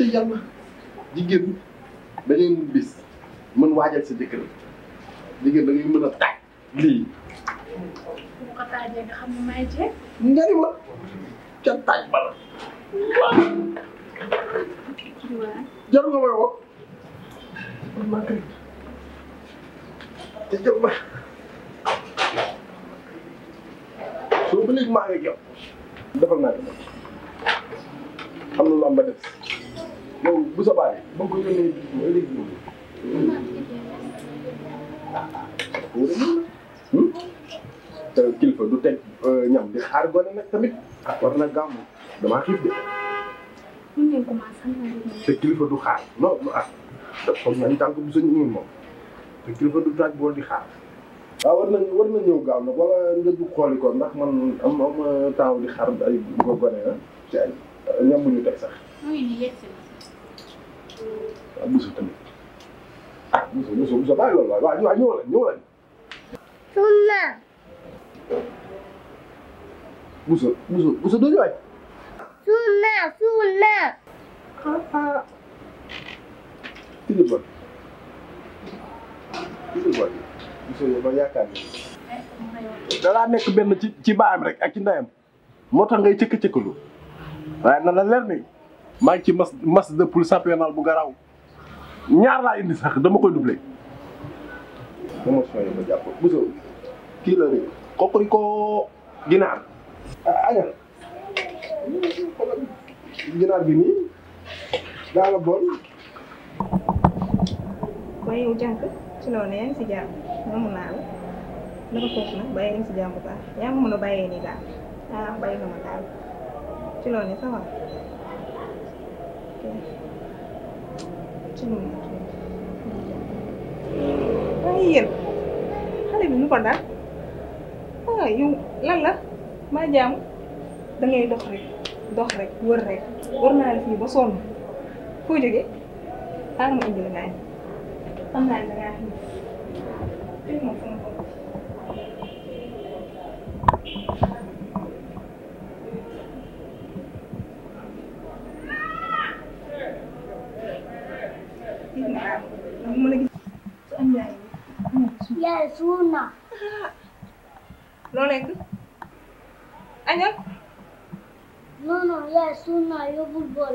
ci yàlla jigéen da ngay mun bis mën waajal sa jëkkër jigéen da ngay mën a taaj lii bu ko taajee nga xam ne may jeex. nga ni ma ca taaj ba la waaw. jaru nga may woo man maa kay te jël ma soo ba léegi maa ngi yow defal naa ko xam na lu am ba des yow bu sa baay ba nga ko yónnee mooy léegi moom te kilifa du teg ñam di xaar gone nag tamit war na gàmm damaa xiif de mun ngeen commencé xam naa te kilifa du xaar non non ah comme nañ tànk bu sañ ñun moom te kilifa du taaj bool di xaar waaw war nañ war na ñëw gaaw nag wala nga du xooli ko ndax man am am taaw di xaar ay ko gone ah ci ay ñam bu ñu teg sax muy ni yegg si na. waaw busu tamit ah busu busu busu bàyyi loolu waay waaw waaw ñëw la ñëw la Sunna. busu busu busu doo ñëwaat Sunna. Sunna. ah ah tigi bon tigi bon busu yow ma yaakaar ni dalaa nekk benn ci ci baayam rek ak ci ndeyam moo tax ngay cëkk-cëkkalu waaye na la leer ni maa ngi ci mas mas de poule championnat bu garaaw ñaar laa indi sax dama koy doublé. promotion yi ma jàpp Bousso kii la rek kooku ko ginaar ah añal ginaar bi nii daa la bool kon yow jànk ci loolu yaa ngi si jàmm moomu naa la naka foofu nag bàyyi nga si jàmm bu baax yaa ngi mën a bàyyee nii daal ah bàyyi nga ma daal ci loolu nii ça va ok ci loolu nii waaye yéen xale bi nu ko daal ah yow lan la maa jàmm da ngay dox rek dox rek wër rek wër naa la fii ba sonn foo jógee xaaral ma indi la naan xam naa ne da ngaa xiif xiif moom fu mu toll. xiif nga daal dama mën a gis su am yaay Yaay sunna. loo lekk añal Non non yaay sunna yóbbul bool.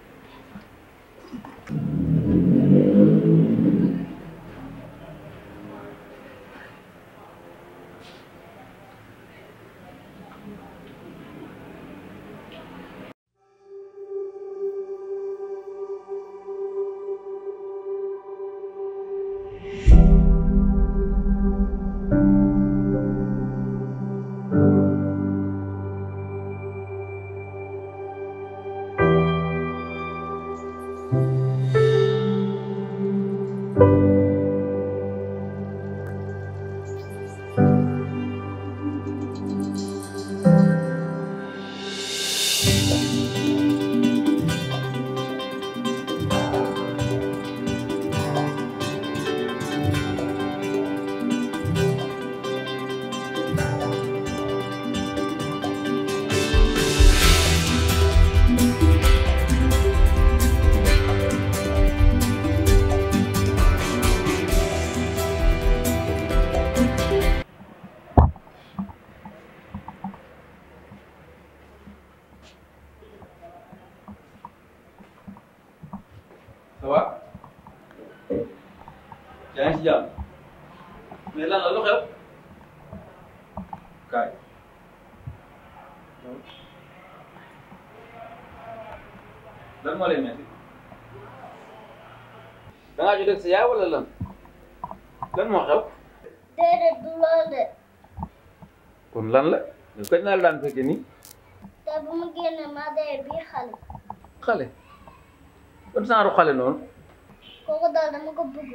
ça va yaa ngi si jàmm mais lan la lu xew kaay lan moo lay metti da ngaa joteeg sa yaay wala lan lan moo xew Déedéet du loolu de. kon lan la yow kañ naa la daan fekke nii Te bu mu génne ma dee bii xale. xale ban saaru xale noonu Kooku daal dama ko bëgg.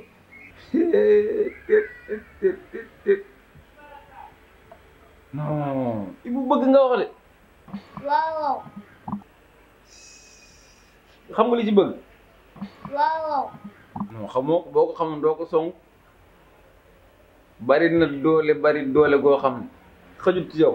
non Ibu bëgg nga wax de Waaw waaw. xam nga li ci bëgg Waaw waaw. non xamoo ko boo ko xamoon doo ko song bari na doole bari doole goo xam ne xajut ci yow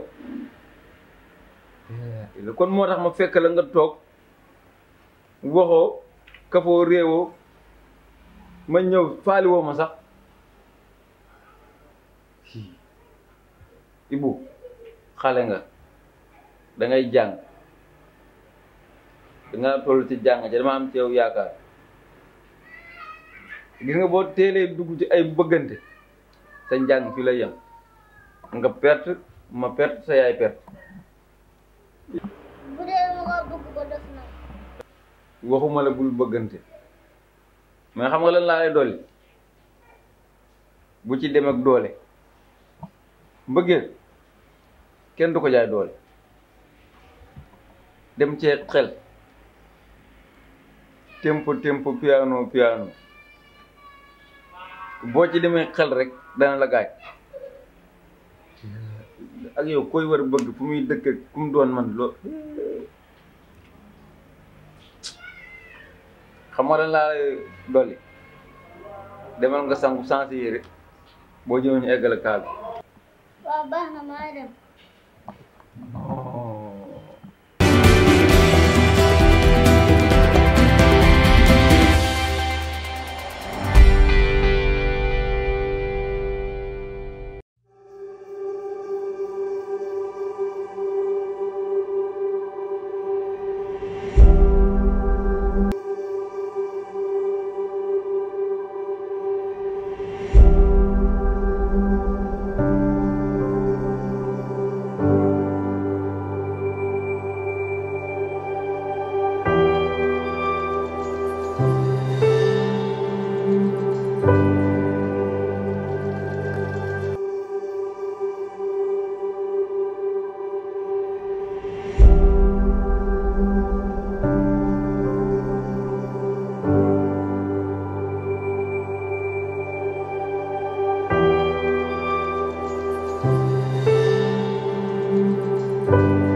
kon moo tax ma fekk la nga toog waxoo kafoo réewoo ma ñëw faali woo ma sax Ibu xale nga da ngay jàng da nga toll ci jàng ci dama am ci yow yaakaar gis nga boo teelee dugg ci ay bëggante sa njàng fi la yem nga perte ma perte sa yaay perte bu dee ma ko bëgg ko def nag waxuma la bul bëggante mais xam nga lan laa lay dolli bu ci dem ak doole mbëggeel kenn du ko jaay doole dem cee xel tempo tempo piano piano boo ci demee xel rek dana la gaaj ak yow koy war a bëgg fu muy dëkk ak fu mu doon man loo xam nga lan laa lay dolli demal nga sangu sansi yére boo ñëwee ñu eggale kaa bi waaw baax na maa dem thank you